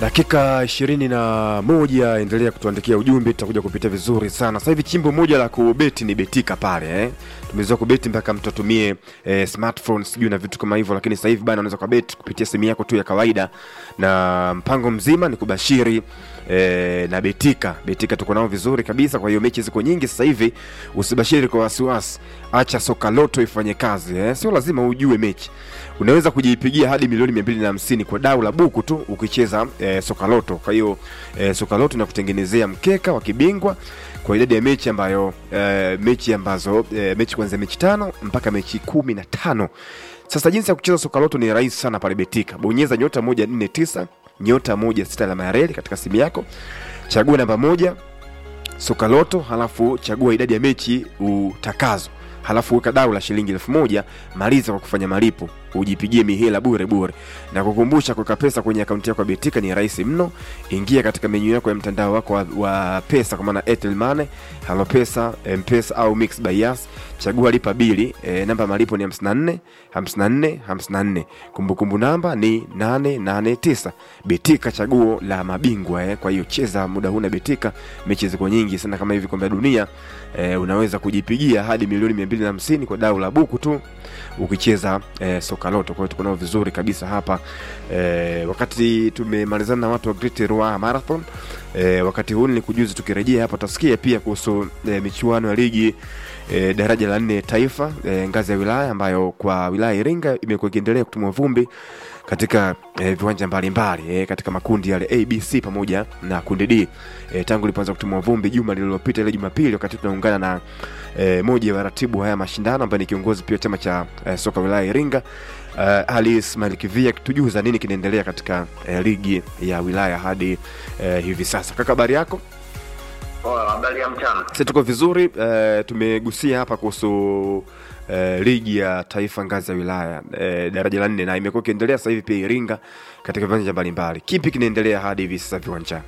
dakika ishirini na moja endelea kutuandikia ujumbe tutakuja kupitia vizuri sana sasa hivi chimbo moja la kubeti ni betika pale eh? tumezoea kubeti mpaka mtu atumie eh, smartphone sijui na vitu kama hivyo lakini sasa hivi bana unaweza kubeti kupitia simu yako tu ya kawaida na mpango mzima ni kubashiri eh, na betika betika tuko nao vizuri kabisa kwa hiyo mechi ziko nyingi sasa hivi usibashiri kwa wasiwasi acha soka loto ifanye kazi eh? sio lazima ujue mechi unaweza kujipigia hadi milioni mia mbili na hamsini kwa dau la buku tu ukicheza eh, soka loto kwa hiyo eh, soka loto inakutengenezea mkeka wa kibingwa kwa idadi ya mechi ambayo eh, mechi ambazo eh, mechi kuanzia mechi tano mpaka mechi kumi na tano sasa jinsi ya kucheza soka loto ni rahisi sana pale betika bonyeza nyota moja nne tisa nyota moja sita alama ya reli katika simu yako chagua namba moja soka loto halafu chagua idadi ya mechi utakazo halafu weka dau la shilingi elfu moja maliza kwa kufanya malipo ujipigie mihela bure bure na kukumbusha kuweka pesa kwenye akaunti yako ya betika ni rahisi mno ingia katika menyu yako ya mtandao wako wa, wa pesa kwa maana airtel money halo pesa mpesa au mix by yas chagua lipa bili e, namba malipo ni 54 54 54 kumbukumbu namba ni 889 betika chaguo la mabingwa eh. kwa hiyo cheza muda huna betika mechi ziko nyingi sana kama hivi kombe la dunia e, unaweza kujipigia hadi milioni 250 kwa dau la buku tu ukicheza e, soka loto kwa hiyo tuko nao vizuri kabisa hapa e, wakati tumemalizana na watu wa Great Ruaha Marathon e, wakati huu nilikujuza tukirejea hapa utasikia pia kuhusu e, michuano ya ligi e, daraja la nne taifa e, ngazi ya wilaya ambayo kwa wilaya Iringa imekuwa ikiendelea kutumwa vumbi katika e, viwanja mbalimbali e, katika makundi yale ABC pamoja na kundi D e, tangu ilipoanza kutumwa vumbi juma lililopita ile Jumapili, wakati tunaungana na e, moja ya waratibu haya mashindano ambaye ni kiongozi pia chama cha e, soka wilaya Iringa uh, Ali Ismail Kivia tujuza nini kinaendelea katika uh, ligi ya wilaya hadi uh, hivi sasa. Kaka, habari yako? Poa, habari ya mchana. Sisi tuko vizuri. Uh, tumegusia hapa kuhusu uh, ligi ya taifa ngazi ya wilaya uh, daraja la nne, na imekuwa ikiendelea sasa hivi pia Iringa katika viwanja mbalimbali. Kipi kinaendelea hadi hivi sasa viwanjani?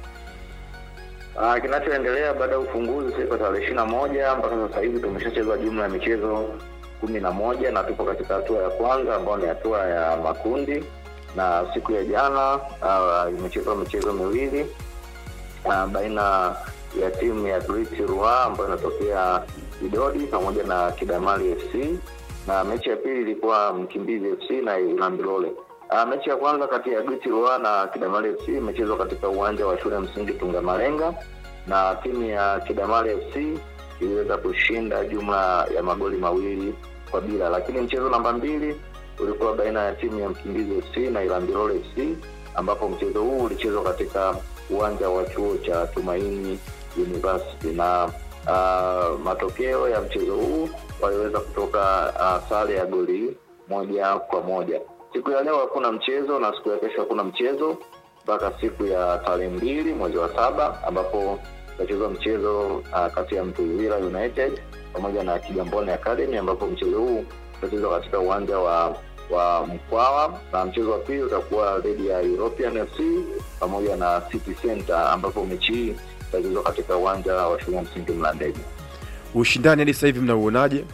Uh, kinachoendelea baada ya ufunguzi siku tarehe ishirini na moja mpaka sasa hivi tumeshacheza jumla ya michezo kumi na moja na tupo katika hatua ya kwanza ambayo ni hatua ya makundi, na siku ya jana uh, imechezwa michezo miwili uh, baina ya timu ya Great Ruaha ambayo inatokea Idodi pamoja na Kidamali FC, na mechi ya pili ilikuwa Mkimbizi FC na Ilambilole. Uh, mechi ya kwanza kati ya Great Ruaha na Kidamali FC imechezwa katika uwanja wa shule ya msingi Tungamalenga na timu ya Kidamali FC iliweza kushinda jumla ya magoli mawili kwa bila, lakini mchezo namba mbili ulikuwa baina ya timu ya Mkimbizi FC na Ilambilole FC ambapo mchezo huu ulichezwa katika uwanja wa chuo cha Tumaini University na uh, matokeo ya mchezo huu waliweza kutoka uh, sare ya goli moja kwa moja. Siku ya leo hakuna mchezo na siku ya kesho hakuna mchezo mpaka siku ya tarehe mbili mwezi wa saba ambapo utachezwa mchezo uh, kati ya Mtuvila United pamoja na Kigamboni Academy ambapo mchezo huu utachezwa katika uwanja wa wa Mkwawa na mchezo wa pili utakuwa dhidi ya European FC pamoja na City Center ambapo mechi hii itachezwa katika uwanja wa shule ya msingi Mlandege. Ushindani hadi sasa hivi mnauonaje?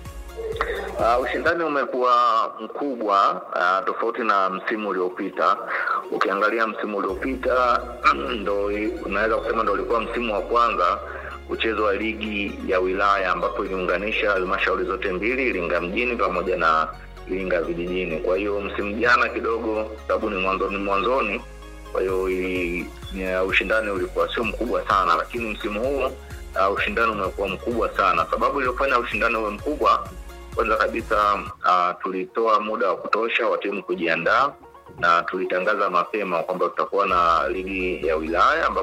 Uh, ushindani umekuwa mkubwa uh, tofauti na msimu uliopita. Ukiangalia msimu uliopita ndo unaweza kusema ndo ulikuwa msimu wa kwanza mchezo wa ligi ya wilaya ambapo iliunganisha halmashauri zote mbili, Iringa mjini pamoja na Iringa vijijini. Kwa hiyo msimu jana kidogo, sababu ni mwanzoni mwanzoni, kwa hiyo ushindani ulikuwa sio mkubwa sana, lakini msimu huu uh, ushindani umekuwa mkubwa sana. Sababu iliyofanya ushindani uwe mkubwa, kwanza kabisa uh, tulitoa muda wa kutosha wa timu kujiandaa na tulitangaza mapema kwamba tutakuwa na ligi ya wilaya